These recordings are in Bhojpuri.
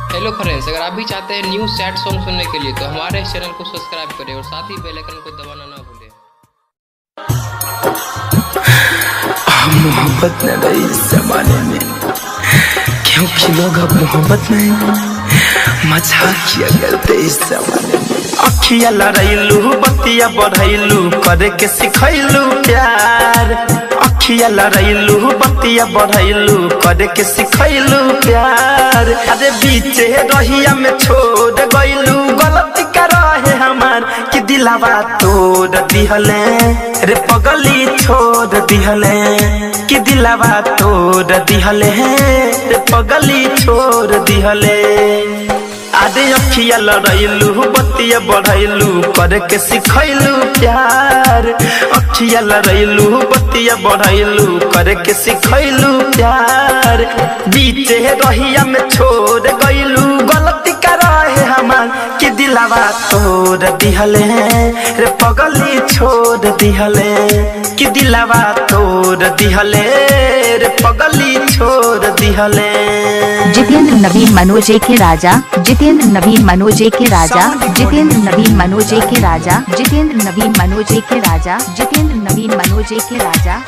हेलो फ्रेंड्स अगर आप भी चाहते हैं न्यू सैड सॉन्ग सुनने के लिए तो हमारे इस चैनल को सब्सक्राइब करें और साथ ही बेल आइकन को दबाना ना भूलें हम मोहब्बत न रही इस जमाने में क्योंकि लोग अब मोहब्बत नहीं मजाक किया करते इस जमाने में अखिया लड़ैलू बतिया बढ़ैलू करे के सिखैलू प्यार अखिया लड़ैलू बतिया बढ़ैलू करे के सिखैलू प्यार अरे बीचे रहिया में छोड़ गइलू गलती कर रहे हमार कि दिलावा तोड़ दिहले रे पगली छोड़ दिहले कि दिलावा तोड़ दिहले रे पगली छोड़ दिहले आदे अखिया लड़ैलू बतिया बढ़ैलू करे के सिखैलू प्यार अखिया लड़ैलू बतिया बढ़ैलू करे के सिखैलू प्यार बीचे रहिया में छोड़ गइलू गलती कर रहे हमार कि दिलावा तोड़ दिहले रे पगली छोड़ दिहले कि दिलावा तोड़ दिहले रे पगली छोड़ दिहले जितेंद्र नवीन मनोजे के राजा जितेंद्र नवीन मनोजे के राजा जितेंद्र नवीन मनोजे के राजा जितेंद्र नवीन मनोजे के राजा जितेंद्र नवीन मनोजे के राजा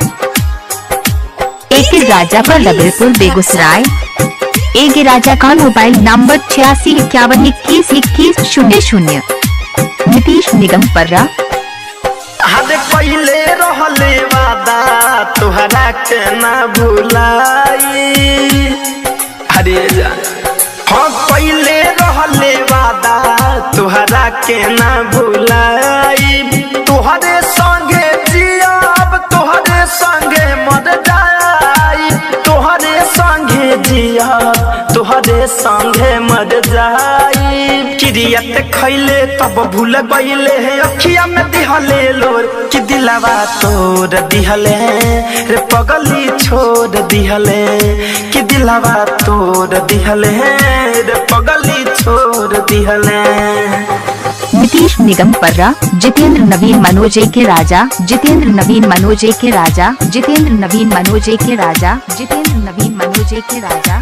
एक राजा पर रबीरपुर बेगूसराय एक राजा का मोबाइल नंबर छियासी इक्यावन इक्कीस इक्कीस शून्य शून्य नीतीश निगम पर्रा हद पहले रहले वादा तुहरा के ना भुलाई अरे जा हाँ पहले रहले वादा तुहरा के ना भुलाई तुहरे संगे जियब तुहरे संगे मर जाई तुहरे संगे जियब तुहरे संगे मर जाई किरियत खैले तब भूल गईले अखिया में दिहले लोर कि दिलावा तोड़ दिहले रे पगली छोड़ दिहले कि दिलावा तोड़ दिहले रे पगली छोड़ दिहले नीतीश निगम पर्रा जितेंद्र नवीन मनोजे के राजा जितेंद्र नवीन मनोजे के राजा जितेंद्र नवीन मनोजे के राजा जितेंद्र नवीन मनोजे के राजा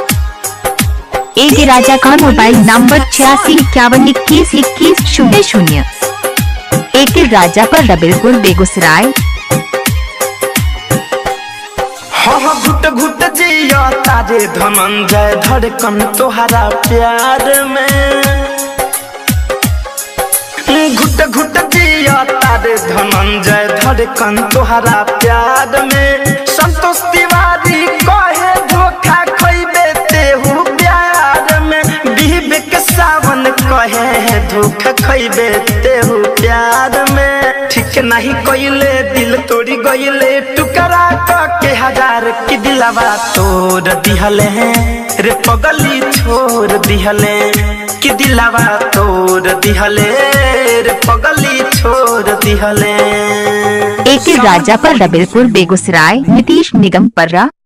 एक राजा का मोबाइल नंबर छियासी इक्यावन इक्कीस इक्कीस शून्य शून्य एक राजा पर रबीरपुर बेगूसराय हाँ हाँ घुट घुट जिया तारे धनंजय धड़कन तोहरा प्यार में घुट घुट जिया तारे धनंजय धड़कन तोहरा प्यार में संतोष तिवारी कहे धोखा खैबे तेहू प्यार में विवेक सावन कहे धोखा खैबे तेहू प्यार में ठीक नहीं कइले दिल तोड़ी गइले टुकड़ा के हजार की दिलावा तोड़ दिहले रे पगली छोड़ दिहले कि दिलावा तोड़ दिहले रे पगली छोड़ दिहले एक राजा पर रबीरपुर बेगूसराय नीतीश निगम पर्रा